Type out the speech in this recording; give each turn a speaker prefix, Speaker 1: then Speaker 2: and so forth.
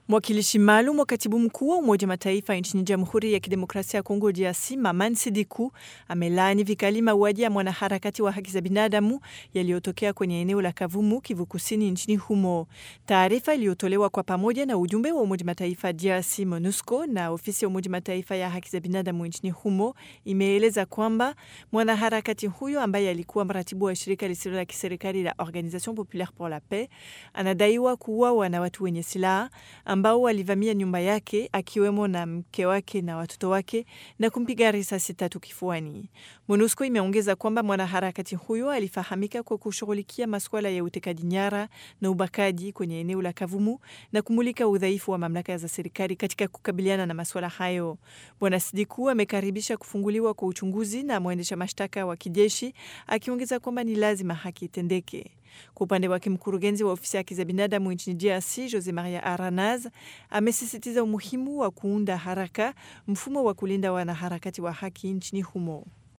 Speaker 1: Mwakilishi maalum wa katibu mkuu wa Umoja Mataifa nchini Jamhuri ya Kidemokrasia ya Kongo DRC Maman Sidiku amelaani vikali mauaji ya mwanaharakati wa haki za binadamu yaliyotokea kwenye eneo la Kavumu, Kivu Kusini nchini humo. Taarifa iliyotolewa kwa pamoja na ujumbe wa Umoja Mataifa DRC MONUSCO na ofisi ya Umoja Mataifa ya haki za binadamu nchini humo imeeleza kwamba mwanaharakati huyo ambaye alikuwa mratibu wa shirika lisilo la kiserikali la Organisation Populaire pour la Paix anadaiwa kuuawa na watu wenye silaha ambao walivamia nyumba yake akiwemo na mke wake na watoto wake na kumpiga risasi tatu kifuani. MONUSCO imeongeza kwamba mwanaharakati huyo alifahamika kwa kushughulikia masuala ya utekaji nyara na ubakaji kwenye eneo la Kavumu na kumulika udhaifu wa mamlaka za serikali katika kukabiliana na masuala hayo. Bwana Sidiku amekaribisha kufunguliwa kwa uchunguzi na mwendesha mashtaka wa kijeshi akiongeza kwamba ni lazima haki itendeke. Kwa upande wake mkurugenzi wa ofisi ya haki za binadamu nchini DRC Jose Maria Aranaz amesisitiza umuhimu wa kuunda haraka mfumo wa kulinda wanaharakati wa haki nchini humo.